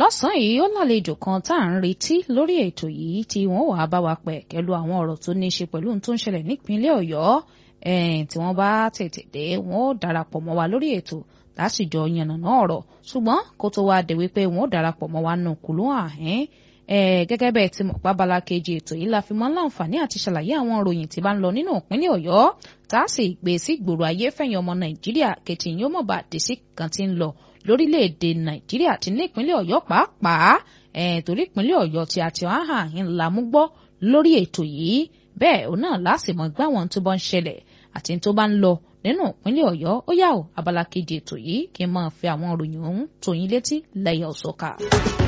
lọ́sàn-án yìí ó lálejò kan tá à ń retí lórí ètò yìí tí wọ́n wàá bá wa pẹ̀ kẹ́lu àwọn ọ̀rọ̀ tó ní í ṣe pẹ̀lú ohun tó ń ṣẹlẹ̀ nípínlẹ̀ ọ̀yọ́ tí wọ́n bá tètè dé wọ́n ó darapọ̀ mọ́ wa lórí ètò lásìjọ yànnàná ọ̀rọ̀ ṣùgbọ́n kó tó wá dé wípé wọ́n ó darapọ̀ mọ́ wa nù kùlú àhín gẹ́gẹ́ bẹ́ẹ̀ tí mo pábala kejì ètò yìí la fi mọ́ láǹfààní àti ṣàlàyé àwọn ìròyìn tí bá ń lọ nínú ìpínlẹ̀ ọ̀yọ́ tá a sì gbé sí gbòòrò ayé fẹ̀yìn ọmọ nàìjíríà kẹtì yóò mọ̀ bá dé sí kan tí ń lọ lórílẹ̀‐èdè nàìjíríà àti ní ìpínlẹ̀ ọ̀yọ́ pàápàá torí ìpínlẹ̀ ọ̀yọ́ tí a ti wá hàn ń lamú gbọ́ lórí ètò yìí bẹ́ẹ̀ òun náà lásìmọ̀ gbá wọn tó bá ń ṣẹlẹ̀ àti tó bá ń lọ nínú ìpínlẹ̀ ọ̀yọ́ ó yà ó abala kejì ètò yìí kí n máa fi àwọn ìròyìn ọ̀hún tó yín létí lẹ́yìn ọ̀sọ́ka.